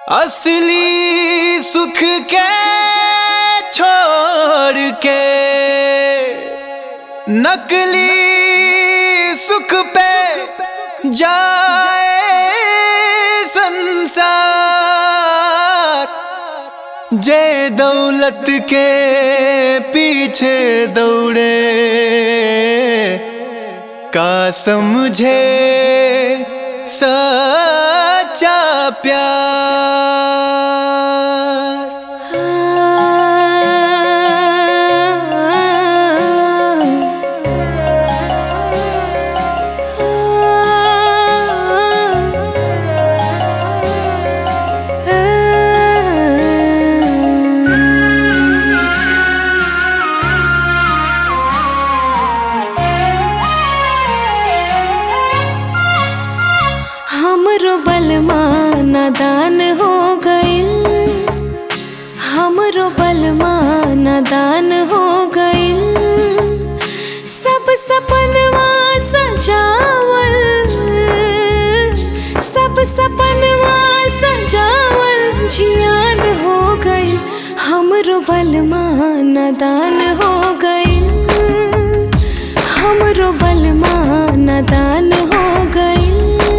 असली सुख के छोड़ के नकली सुख पे जाए संसार जे दौलत के पीछे दौड़े का समझे सच्चा प्यार हमरो बलमा नादान हो गइल हमरो बलमा नादान हो गइल सब सपनवा सजावल सब सपनवा सजावल जियान हो गइल हमरो बलमा नादान हो गइल हमरो बलमा नादान हो गइल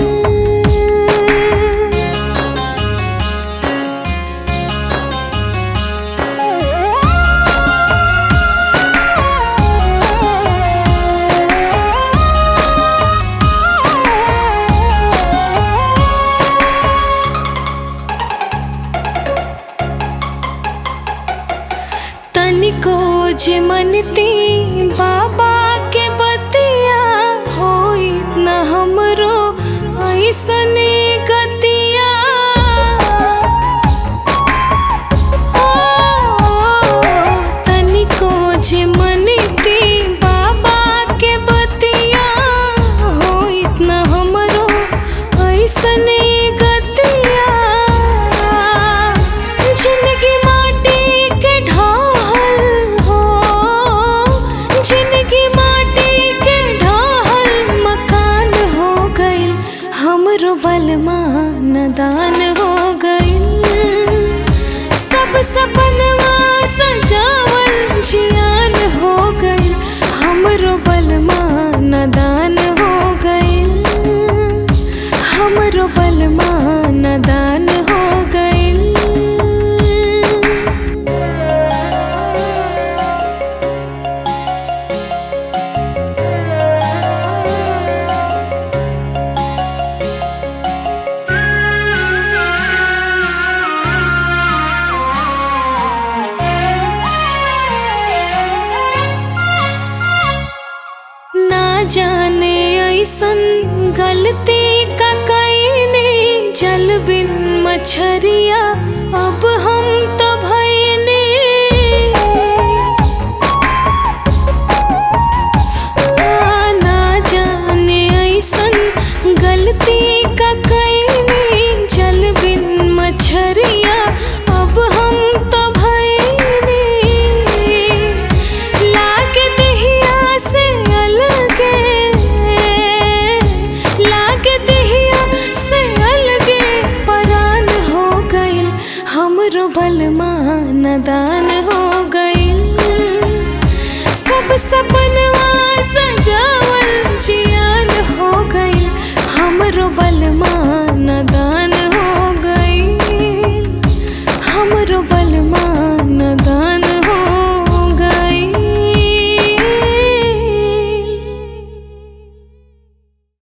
तनिको जे मनती बाबा के बतिया होई न हमरो ऐसने गतिया ओ, तनिको जे मनती बाबा के बतिया होई न हमरो ऐसने गतिया जिंदगी माटी के ढाल हो जिंदगी माटी के ढाल मकान हो गइल हमरो बलमा नदान हो गइल सब सपनवा सजावल जियान हो गइल हमरो बलमा नदान हो गइल हमरो बलमा नदान हो गइल ना जाने ऐसन गलती का कईने जल बिन मछरिया अब हम तो भईने आ, ना जाने ऐसन गलती का कईने जल बिन मछरिया अब हम तो भईने लागे देहिया से अलगे लागे देहिया से अलगे परान हो गइल हमरो बलमा नदान हो गइल सब सपनवा सजावल जियान हो गइल हमरो बलमा नदान